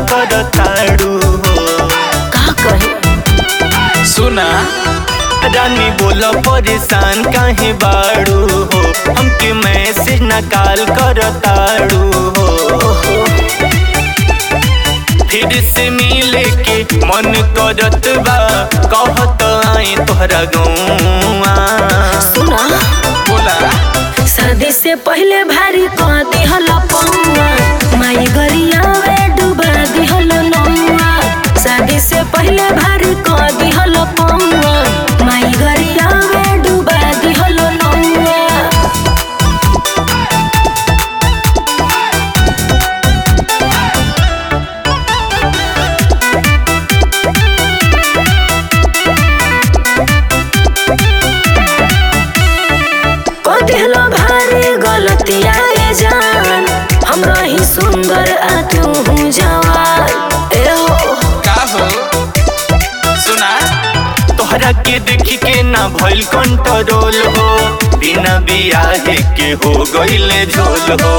करताड़ू हो का कहे सुना रानी बोला परेशान काहे बाड़ू हो हमके मैसेज न कॉल करताड़ू हो फिर से मिले के मन करत बा कहत आई तोहरा गौआ सुना बोला शादी से पहले भारी कह दिहल पौआ माई गरिया में डुबा दिहल नौआ शादी से पहले भारी कह दिहल पौआ माई गरिया में डुबा दिहल नौआ को दिहलो भारी गलतिया ए जान हमरा ही सुंदर आ तू हूँ जवान ए हो का हो सुना तोहरा के देख के ना भइल कंट्रोल हो बिना बियाहे के हो गइले झोल हो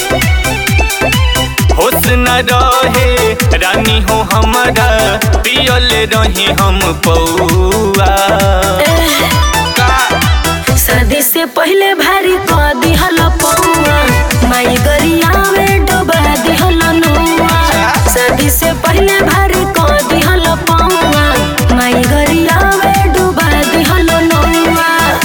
होश न रहे रानी हो हमारा पियल रही हम पौआ का शादी से पहले भारी कह दिहल पौआ माई गरिया में डुबा दिहल नौआ शादी से पहले भारी कह दिहल पौआ माई गरिया में डुबा दिहल नौआ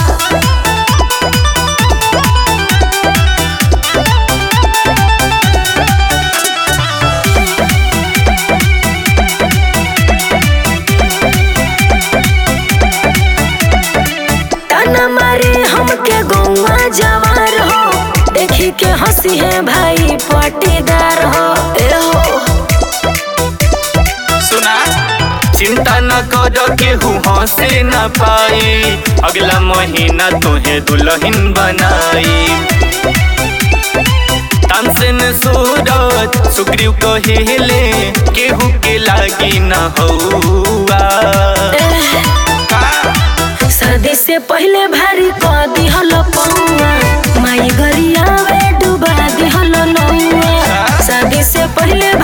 ताना मारे हमके गौवा जवार हो देखी के हंसी है भाई पटीदार हो ए हो सुना चिंता न कर केहू हंसे न पाई अगला महीना तोहे दुल्हन बनाई तानसेन सूरज सुग्रीव कहिले केहू के लागी न हौआ का शादी से पहले भारी कह दिहल पौआ माई गरिया में डुबा दिहल नौआ शादी से पहले